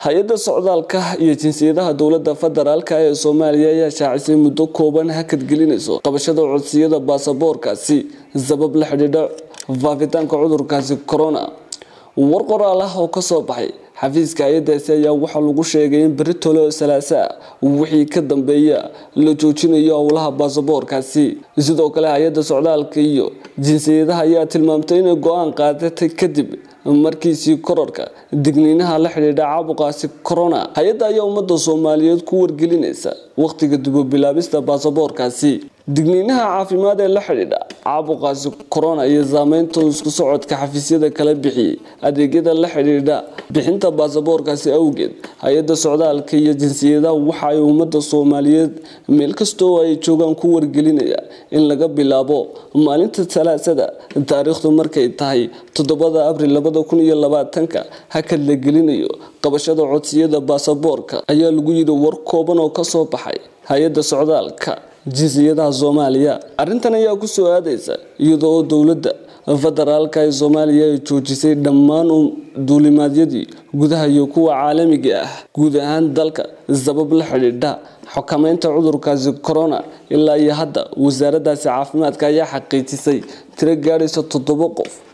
hay-adda socdaalka iyo jinsiyadaha dowladda federaalka ee soomaaliya ayaa shaacisay muddo kooban hakad gelinayso qabashada codsiyada baasaboorkaasi sabab la xidhiidha faafitaanka cudurkaasi corona war qoraal ah oo kasoo baxay xafiiska hay-adaasi ayaa waxaa lagu sheegay in beri tolo salaasa wixii ka dambeeya la joojinayo howlaha baasaboorkaasi sidoo kale hay-adda socdaalka iyo jinsiyadaha ayaa tilmaamtay inay go-aan qaadatay kadib markiisii kororka digniinaha la xidhiidha caabuqaasi corona hay-adda ayaa ummadda soomaaliyeed ku wargelinaysa wakhtiga dubobilaabista baasaboorkaasi digniinaha caafimaad ee la xidhiidha caabuqaasi corona iyo saameynta isku socodka xafiisyada kala bixiyey adeegyada la xidhiidha bixinta baasaboorkaasi awgeed hay-adda socdaalka iyo jinsiyadaha waxa ay ummadda soomaaliyeed meel kastoo ay joogaan ku wargelinaya in laga bilaabo maalinta salaasada taariikhdu markay tahay toddobada abril labada kun iyo labaatanka hakad la gelinayo qabashada codsiyada baasaboorka ayaa lagu yidhi war kooban oo kasoo baxay hay-adda socdaalka jinsiyadaha soomaaliya arrintan ayaa kusoo aadaysa iyadoo oo dowladda federaalka ee soomaaliya ay joojisay dhammaan duulimaadyadii gudaha iyo kuwa caalamiga ah guud ahaan dalka sabab la xidhiidha xukameynta cudurkaasi corona ilaa iyo hadda wasaaraddaasi caafimaadka ayaa xaqiijisay tiro gaadhaysa toddoba qof